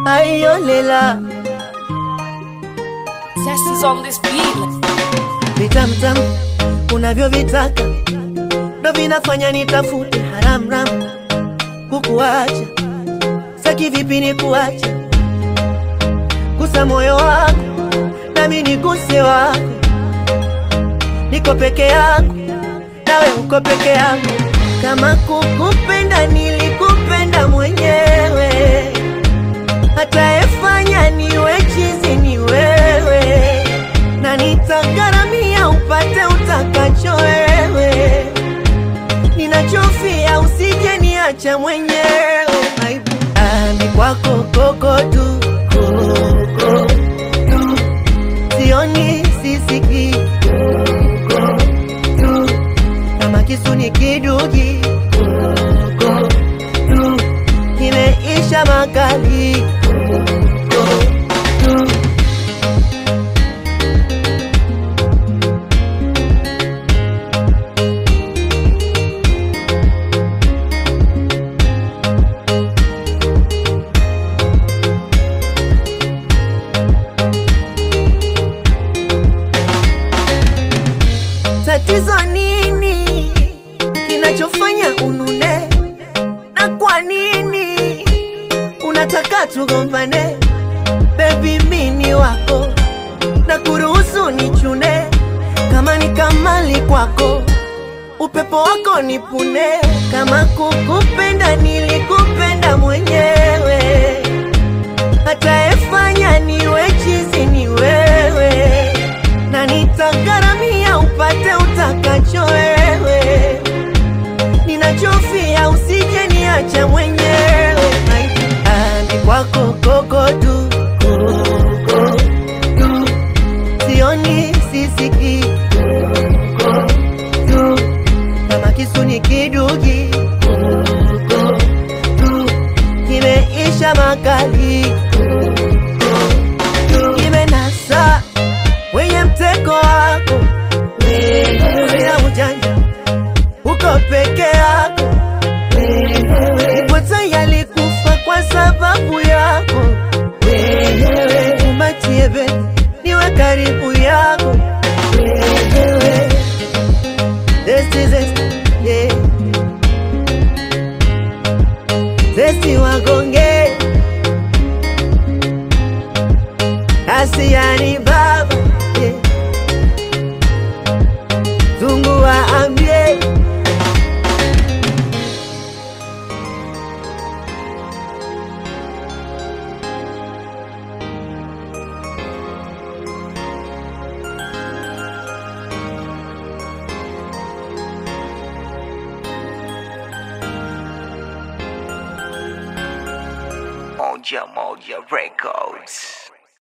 ayolela Zest is on this beat. vitamtam unavyovitaka ndo vinafanya nitafute haramram kukuacha saki vipi ni kuacha gusa moyo wako nami niguse wako niko peke yangu nawe uko peke yangu kama kukupenda nilikupenda mwenyewe atayefanya niwe chizi ni wewe na nitagharamia upate utakacho wewe ninachofia usije niacha mwenyewe aibu ami kwako koko tu koko tu sioni sisiki koko tu kama kisu ni kidugi koko tu kimeisha makali koko tu tatizo nini kinachofanya unune na kwa nini unataka tugombane bebi mini wako na kuruhusu nichune kama ni kamali kwako upepo wako nipune kama kukupenda nilikupenda mwenyewe atayefanya niwe chizi ni wewe na nitagharamia upate utakacho wewe ninachofia usije niacha mwenyewe ani kwako koko tu koko tu sioni sisiki koko tu kama kisu ni kidugi koko tu kimeisha makali koko tu kimenasa wenye mtego wako wewe ujanja uko peke yako Ipota yalikufa kwa sababu yako wewe umatiebe niwe karibu yako wewe Zesti, zesti, yeah. Zesti wagonge Asiani baba yeah. Zungu waambie Moja Moja Records.